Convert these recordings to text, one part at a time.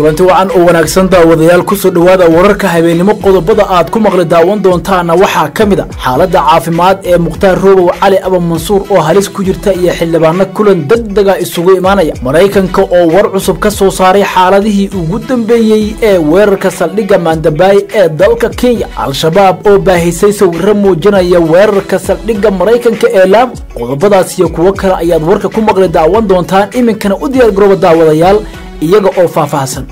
kulanti wacan oo wanaagsan daawadayaal kusoo dhowaada wararka habeennimo qodobada aad ku maqli daawan doontaana waxaa ka mid a xaaladda caafimaad ee mukhtaar roobow cali aba mansuur oo halis ku jirta iyo xildhibaano kulan degdega isugu imaanaya maraykanka oo war cusub ka soo saaray xaaladihii ugu dambeeyey ee weerarka saldhigga maandabaay ee dalka kenya al-shabaab oo baahisay sawirro muujinaya weerarka saldhigga maraykanka ee laamo qodobadaas iyo kuwo kale ayaad warka ku maqli daawan doontaan iminkana u diyaar garooba daawadayaal iyaga oo faahfaahsan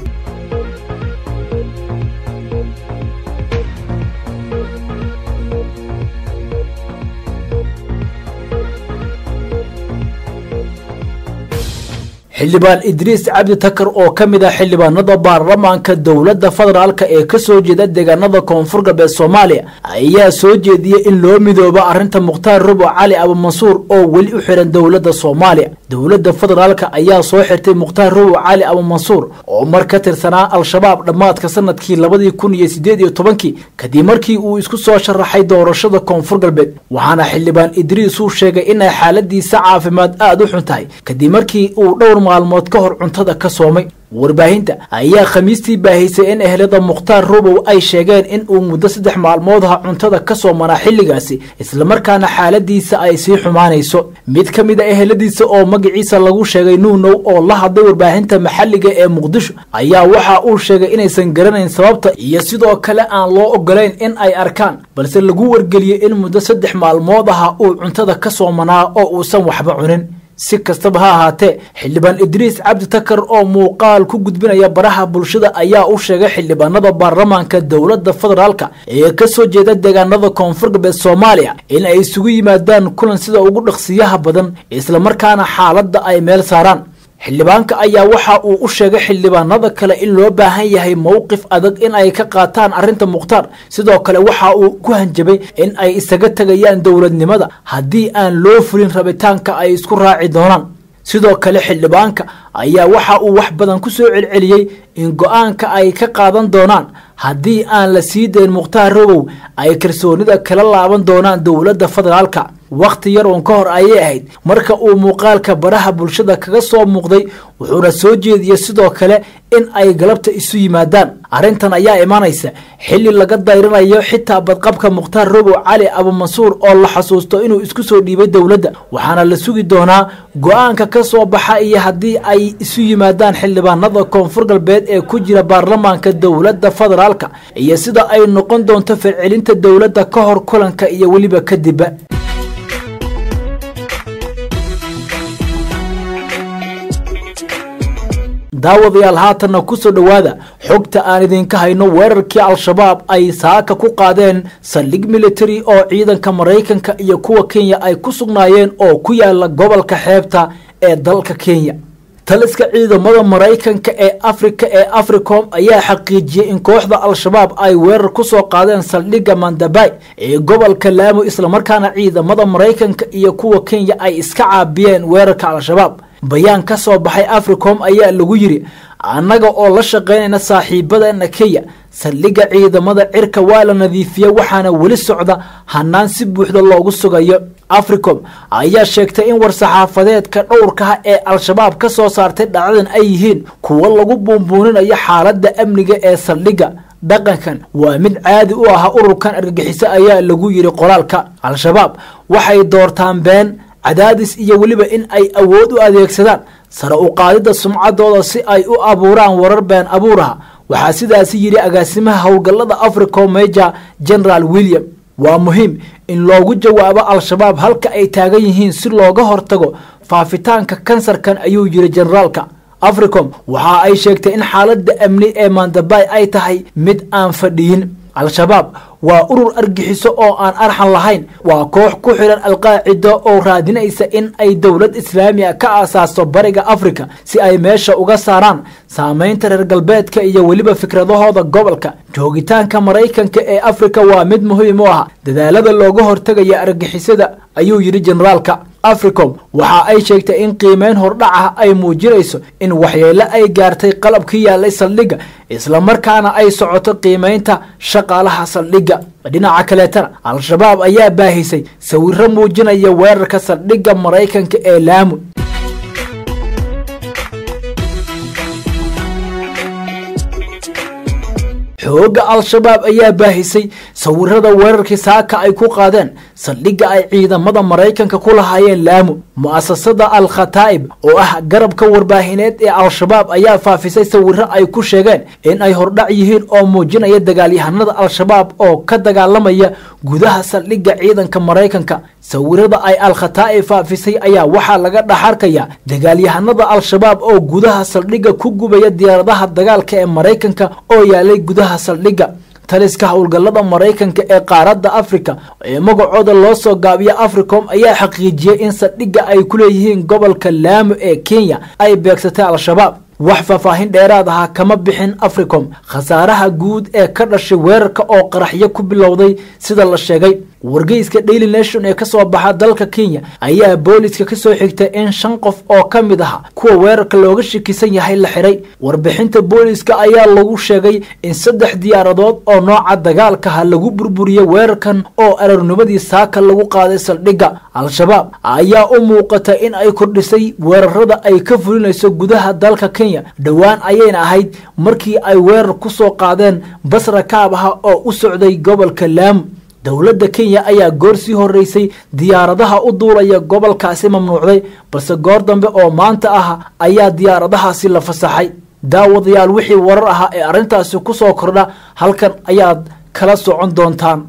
xildhibaan idriis cabdi takar oo ka mid ah xildhibaanada baarlamaanka dowladda federaalk ee ka soo jeeda deegaanada koonfur galbeed soomaaliya ayaa soo jeediyey in loo midoobo arrinta mukhtaar rubo cali abumansuur oo weli u xiran dowladda soomaaliya dowladda federaalk ayaa soo xirtay mukhtaar rubo cali abumansuur oo mar ka tirsanaa al-shabaab dhammaadka sanadkii labadii kun iyo sideed iyo tobankii kadib markii uu isku soo sharaxay doorashada koonfur galbeed waxaana xildhibaan idriis uu sheegay inay xaaladiisa caafimaad aada u xun tahay kadib markii uu dhowr maalmood ka hor cuntada ka soomay warbaahinta ayaa khamiistii baahisay in ehlada mukhtaar rubow ay sheegeen in uu muddo saddex maalmood aha cuntada ka soomanaa xilligaasi islamarkaana xaaladiisa ay sii xumaanayso mid ka mid a eheladiisa oo magaciisa lagu sheegay nuunow oo la hadlay warbaahinta maxalliga ee muqdisho ayaa waxa uu sheegay inaysan garanayn sababta iyo sidoo kale aan loo ogolayn in ay arkaan balse lagu wargeliyey in muddo saddex maalmood aha uu cuntada ka soomanaa oo uusan waxba cunin si kastaba ha ahaatee xildhibaan idriis cabdi takar oo muuqaal ku gudbinaya baraha bulshada ayaa u sheegay xildhibaanada baarlamaanka dowladda federaalk ee ka soo jeeda deegaanada koonfur galbeed soomaaliya in ay isugu yimaadaan kulan sida ugu dhaqsiyaha badan islamarkaana xaaladda ay meel saaraan xildhibaanka ayaa waxa uu u sheegay xildhibaanada kale in loo baahan yahay mowqif adag in ay ka qaataan arrinta mukhtaar sidoo kale waxa uu ku hanjabay in ay isaga tegayaan dowladnimada haddii aan loo fulin rabitaanka ay isku raaci doonaan sidoo kale xildhibaanka ayaa waxa uu wax badan ku soo celceliyey in go-aanka ay ka qaadan doonaan haddii aan la sii dayn mukhtaar robow ay kalsoonida kala laaban doonaan dowladda federaalka wakhti yar uun ka hor ayay ahayd marka uu muuqaalka baraha bulshada kaga soo muuqday wuxuuna soo jeediyey sidoo kale in ay galabta isu yimaadaan arrintan ayaa imaanaysa xilli laga dayranayo xitaa badqabka mukhtaar robow cali abumansuur oo la xasuusto inuu isku soo dhiibay dowladda waxaana la sugi doonaa go-aanka ka soo baxa iyo haddii ay isu yimaadaan xildhibaanada koonfur galbeed ee ku jira baarlamaanka dowladda federaalka iyo sida ay noqon doonto falcelinta dowladda ka hor kulanka iyo weliba kadibba daawadayaal haatanna kusoo dhowaada xogta aan idinka hayno weerarkii al-shabaab ay saaka ku qaadeen saldhig military oo ciidanka maraykanka iyo kuwa kenya ay ku sugnaayeen oo ku yaala gobolka xeebta ee dalka kenya taliska ciidamada maraykanka ee afrika ee africom ayaa xaqiijiyey in kooxda al-shabaab ay weerar ku soo qaadeen saldhigga mandabay ee gobolka laamo islamarkaana ciidamada maraykanka iyo kuwa kenya ay iska caabiyeen weerarka al-shabaab bayaan ka soo baxay africom ayaa lagu yidhi annaga oo la shaqaynayna saaxiibadana kenya saldhigga ciidamada cirka waa la nadiifiya waxaana weli socda hanaan si buuxda loogu sugayo africom ayaa sheegtay in war-saxaafadeedka dhowrkaha ee al-shabaab ka soo saartay dhacdadan ay yihiin kuwo lagu buunbuuninayo xaaladda amniga ee saldhigga dhaqankan waa mid caadi u ah ururkan argagixiso ayaa lagu yidhi qoraalka al-shabaab waxay doortaan been cadaadis iyo weliba in ay awood u adeegsadaan sare u qaadidda sumcaddooda si ay u abuuraan warar been abuuraha waxaa sidaasi yidhi agaasimaha howlgallada africom major general william waa muhiim in loogu jawaabo al-shabaab halka ay taagan yihiin si looga hortago faafitaanka kansarkan ayuu yidhi generaalka africom waxa ay sheegtay in xaaladda amni ee mandabay ay tahay mid aan fadhiyin al-shabaab waa urur argixiso oo aan arxan lahayn waa koox ku xidhan alqaacida oo raadinaysa in ay dowlad islaamiga ka aasaasto bariga afrika si ay meesha uga saaraan saamaynta reer galbeedka iyo weliba fikradahooda gobolka joogitaanka maraykanka ee afrika waa mid muhiim u ah dadaalada looga hortegaya argixisada ayuu yidhi generaalka africom waxa ay sheegtay in qiimeyn hordhac ah ay muujinayso in waxyeelo ay gaartay qalabkii yaallay saldhigga islamarkaana ay socoto qiimeynta shaqaalaha saldhigga dhinaca kaleetana al-shabaab ayaa baahisay sawiro muujinaya weerarka saldhigga maraykanka ee laamu xoogga al-shabaab ayaa baahisay sawirada weerarkii saaka ay ku qaadeen saldhigga ay ciidamada maraykanka ku lahaayeen laamu mu'asasada al khataa'ib oo ah garabka warbaahineed ee al-shabaab ayaa faafisay sawiro ay ku sheegeen in ay hordhac yihiin oo muujinaya dagaalyahanada al-shabaab oo ka dagaalamaya gudaha saldhigga ciidanka maraykanka sawirada ay al khataa'ib faafisay ayaa waxaa laga dhaxarkaya dagaalyahanada al-shabaab oo gudaha saldhigga ku gubaya diyaaradaha dagaalka ee maraykanka oo yaalay gudaha saldhigga taliska howlgallada maraykanka ee qaaradda afrika ee magacooda loo soo gaabiya africom ayaa xaqiijiyey in saldhigga ay ku leeyihiin gobolka laamo ee kenya ay beegsatay al-shabaab wax faahfaahin dheeraad ahaa kama bixin africom khasaaraha guud ee ka dhashay weerarka oo qaraxyo ku bilowday sida la sheegay wargeyska daily nation ee kasoo baxa dalka kenya ayaa booliska kasoo xigtay in shan qof oo ka mid aha kuwa weerarka looga shakisan yahay la xiray warbixinta booliska ayaa lagu sheegay in saddex diyaaradood oo nooca dagaalkaha lagu burburiyey weerarkan oo ararnimadii saaka lagu qaaday saldhigga al-shabaab ayaa u muuqata in ay kordhisay weerarada ay ka fulinayso gudaha dalka kenya dhowaan ayayna ahayd markii ay weerar ku soo qaadeen basra kaabaha oo u socday gobolka laamu dowladda kenya ayaa goor sii horeysay diyaaradaha u duulaya gobolkaasi mamnuucday balse goor dambe oo maanta ah ayaa diyaaradahaasi la fasaxay daawadayaal wixii warar ahaa ee arrintaasi ku soo kordha halkan ayaad kala socon doontaan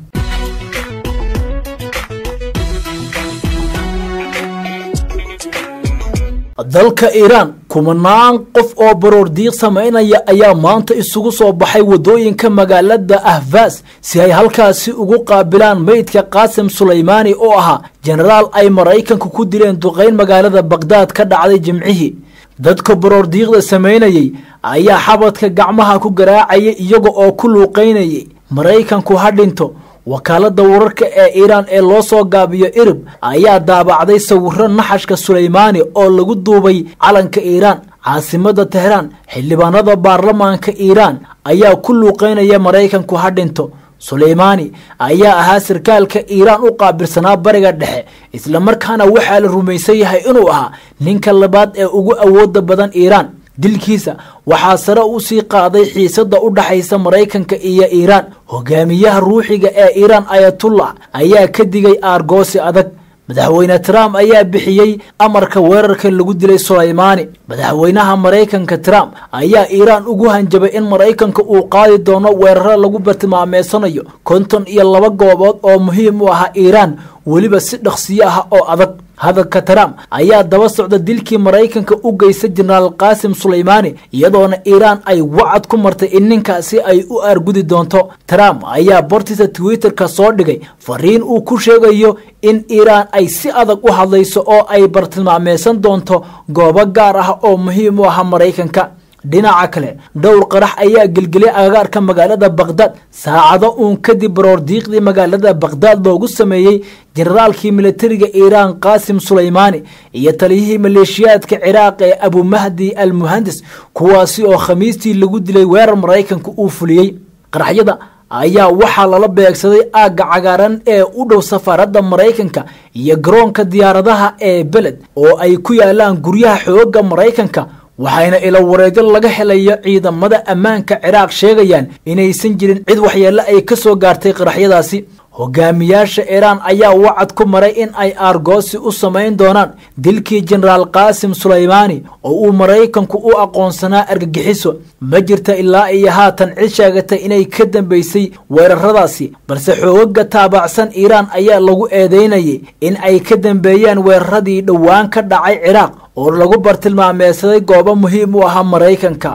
dalka iiraan kumanaan qof oo baroor diiq samaynaya ayaa maanta isugu soo baxay waddooyinka magaalada ahfaas si ay halkaasi ugu qaabilaan meydka qaasim sulaymaani oo ahaa jenaraal ay maraykanku ku dileen duqayn magaalada bakdaad ka dhacday jimcihii dadka baroor diiqda samaynayey ayaa xabadka gacmaha ku garaacayay iyaga oo ku luuqaynayay maraykanku ha dhinto wakaalada wararka ee iiraan ee loo soo gaabiyo irib ayaa daabacday sawiro naxashka sulaymaani oo lagu duubay calanka iiraan caasimada tehraan xildhibaanada baarlamaanka iiraan ayaa ku luuqeynaya maraykanku ha dhinto sulaymaani ayaa ahaa sarkaalka iiraan u qaabilsanaa bariga dhexe islamarkaana waxaa la rumaysan yahay inuu ahaa ninka labaad ee ugu awooda badan iiraan dilkiisa waxaa sare u sii qaaday xiisada u dhaxaysa maraykanka iyo iiraan hogaamiyaha ruuxiga ee iiraan ayatullah ayaa ka digay aargoosi adag madaxweyne trump ayaa bixiyey amarka weerarka lagu dilay sulaymaani madaxweynaha maraykanka trump ayaa iiraan ugu hanjabay in maraykanka uu qaadi doono weeraro lagu bartilmaameysanayo konton iyo laba goobood oo muhiim u ahaa iiraan weliba si dhaqsiyo ah oo adag hadalka trump ayaa daba socda dilkii maraykanka u geystay jenaraal qaasim sulaymaani iyadoona iiraan ay wacad ku martay in ninkaasi ay u aargudi doonto trump ayaa bortiisa twitterka soo dhigay fariin uu ku sheegayo in iiraan ay si adag u hadlayso oo ay bartilmaameysan doonto goobo gaar ah oo muhiim u aha maraykanka dhinaca kale dhowr qarax ayaa gelgeliyay agagaarka magaalada bakhdad saacado uun kadib baroor diiqdii magaalada bakhdad loogu sameeyey jenaraalkii militariga iiraan qaasim sulaymaani iyo taliyihii maleeshiyaadka ciraaq ee abumahdi al muhandis kuwaasi oo khamiistii lagu dilay weerar maraykanka uu fuliyey qaraxyada ayaa waxaa lala beegsaday aagga cagaaran ee u dhow safaaradda maraykanka iyo garoonka diyaaradaha ee beled oo ay ku yaalaan guryaha xooga maraykanka waxayna ilo wareegyo laga helayo ciidamada ammaanka ciraaq sheegayaan inaysan jirin cid waxyeelle ay ka soo gaartay qaraxyadaasi hogaamiyaasha iiraan ayaa wacad ku maray in ay aargoosi u samayn doonaan dilkii jenaraal qaasim sulaymaani oo uu maraykanku u aqoonsanaa argagixiso ma jirta ilaa iyo haatan cid sheegatay inay ka dambeysay weeraradaasi balse xoogaga taabacsan iiraan ayaa lagu eedeynayay in ay ka dambeeyeen weeraradii dhowaan ka dhacay ciraaq oo lagu bartilmaameysaday goobo muhiim u ahaa maraykanka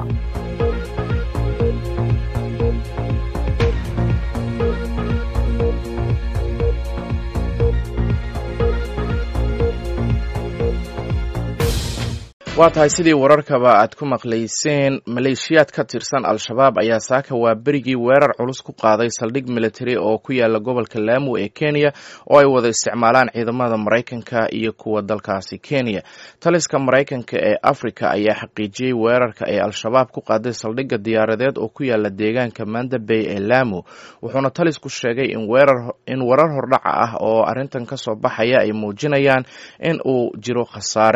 waa tahay sidii wararkaba aad ku maqlayseen maleeshiyaad ka tirsan al-shabaab ayaa saaka waa berigii weerar culus ku qaaday saldhig military oo ku yaala gobolka laamu ee kenya oo ay wada isticmaalaan ciidamada maraykanka iyo kuwa dalkaasi kenya taliska maraykanka ee africa ayaa xaqiijiyey weerarka ay al-shabaab ku qaaday saldhigga diyaaradeed oo ku yaala deegaanka manda bay ee laamu wuxuuna talisku sheegay in warar hordhaca ah oo arrintan kasoo baxaya ay muujinayaan in uu jiro khasaare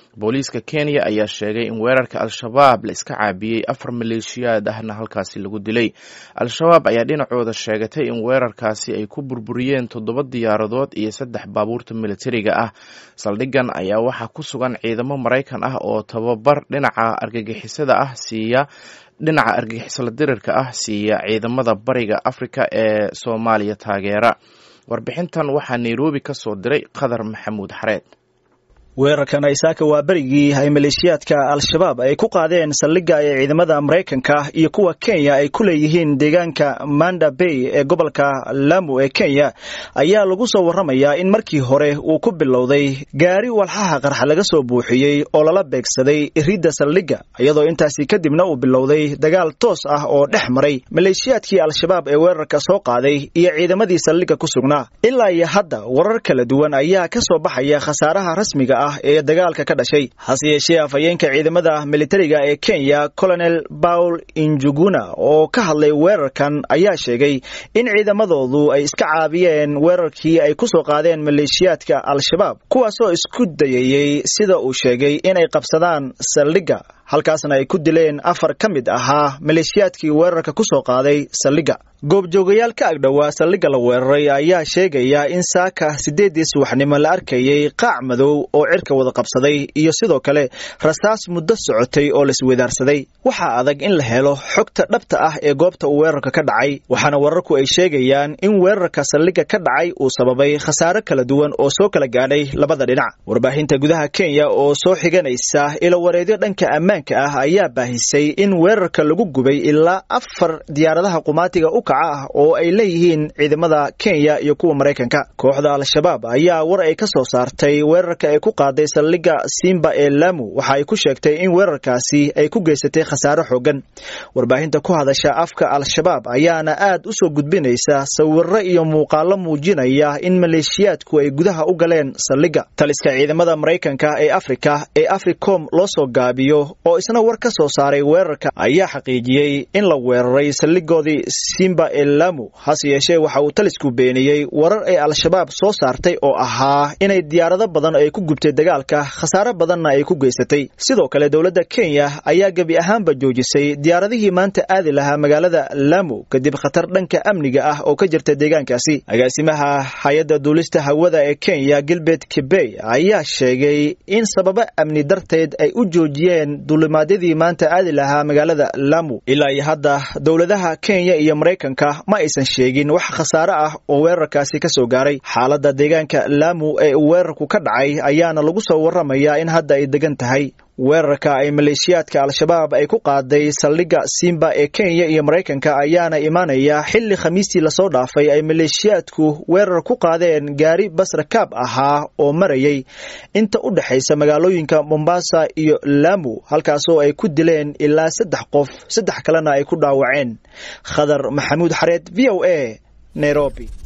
booliiska kenya ayaa sheegay in weerarka al-shabaab la iska caabiyey afar maleeshiyaad ahna halkaasi lagu dilay al-shabaab ayaa dhinacooda sheegatay in weerarkaasi ay ku burburiyeen toddoba diyaaradood iyo saddex baabuurta militariga ah saldhigan ayaa waxaa ku sugan ciidamo maraykan ah oo tababar dhinaca argagixisada ah siiya dhinaca argagixisala dirirka ah siiya ciidamada bariga afrika ee soomaaliya taageera warbixintan waxaa nairobi ka soo diray qadar maxamuud xareed weerarkan aysaaka waa berigii ay maleeshiyaadka al-shabaab ay ku qaadeen saldhigga ee ciidamada maraykanka iyo kuwa kenya ay ku leeyihiin deegaanka manda bay ee gobolka lamu ee kenya ayaa lagu soo warramayaa in markii hore uu ku bilowday gaari walxaha qarxa laga soo buuxiyey oo lala beegsaday iridda saldhigga iyadoo intaasi kadibna uu bilowday dagaal toos ah oo dhex maray maleeshiyaadkii al-shabaab ee weerarka soo qaaday iyo ciidamadii saldhigga ku sugnaa ilaa iyo hadda warar kala duwan ayaa ka soo baxaya khasaaraha rasmiga ah ee dagaalka ka dhashay hase yeeshee afhayeenka ciidamada militariga ee kenya colonel paul injuguna oo ka hadlay weerarkan ayaa sheegay in ciidamadoodu ay iska caabiyeen weerarkii ay ku soo qaadeen maleeshiyaadka al-shabaab kuwaasoo isku dayayey sida uu sheegay inay qabsadaan saldhigga halkaasna ay ku dileen afar ka mid ahaa maleeshiyaadkii weerarka ku soo qaaday saldhigga goobjoogayaal ka agdhowaa saldhigga la weeraray ayaa sheegaya in saaka siddeeddii subaxnimo la arkayey qaac madow oo cirka wada qabsaday iyo sidoo kale rasaas muddo socotay oo laiswadaarsaday waxaa adag in la helo xogta dhabta ah ee goobta uu weerarka ka dhacay waxaana wararku ay sheegayaan in weerarka saldhigga ka dhacay uu sababay khasaare kala duwan oo soo kala gaadhay labada dhinac warbaahinta gudaha kenya oo soo xiganaysa ilowareedyo dhanka ammaanka ah ayaa baahisay in weerarka lagu gubay ilaa afar diyaaradaha qumaatiga u ah oo ay leeyihiin ciidamada kenya iyo kuwa maraykanka kooxda al-shabaab ayaa war ay ka soo saartay weerarka ay ku qaaday saldhigga simba ee lamu waxa ay ku sheegtay in weerarkaasi ay ku geysatay khasaare xoogan warbaahinta ku hadasha afka al-shabaab ayaana aad u soo gudbinaysa sawiro iyo muuqaalo muujinaya in maleeshiyaadku ay gudaha u galeen saldhigga taliska ciidamada maraykanka ee afrika ee africom loo soo gaabiyo oo isna war ka soo saaray weerarka ayaa xaqiijiyey in la weeraray saldhigoodii simba lamu hase yeeshee waxa uu talisku beeniyey warar ay al-shabaab soo saartay oo ahaa inay diyaarado badan ay ku gubtay dagaalka khasaare badanna ay ku geysatay sidoo kale dowladda kenya ayaa gebi ahaanba joojisay diyaaradihii maanta aadi lahaa magaalada lamu kadib khatar dhanka amniga ah oo ka jirta deegaankaasi agaasimaha hay-adda duulista hawada ee kenya gilbert kibey ayaa sheegay in sababo amni darteed ay u joojiyeen duulimaadyadii maanta aadi lahaa magaalada lamu ilaa iyo hadda dowladaha kenya iyo maraykanka ma aysan sheegin wax khasaare ah oo weerarkaasi ka soo gaaray xaaladda deegaanka laamu ee uu weerarku ka dhacay ayaana lagu soo warramayaa in hadda ay degan tahay weerarka ay maleeshiyaadka al-shabaab ay ku qaaday saldhigga simba ee kenya iyo maraykanka ayaana imaanaya xilli khamiistii lasoo dhaafay ay maleeshiyaadku weerar ku qaadeen gaari basrakaab ahaa oo marayay inta u dhexaysa magaalooyinka mombasa iyo laamu halkaasoo ay ku dileen ilaa saddex qof saddex kalena ay ku dhaawaceen khadar maxamuud xareed v o a nairobi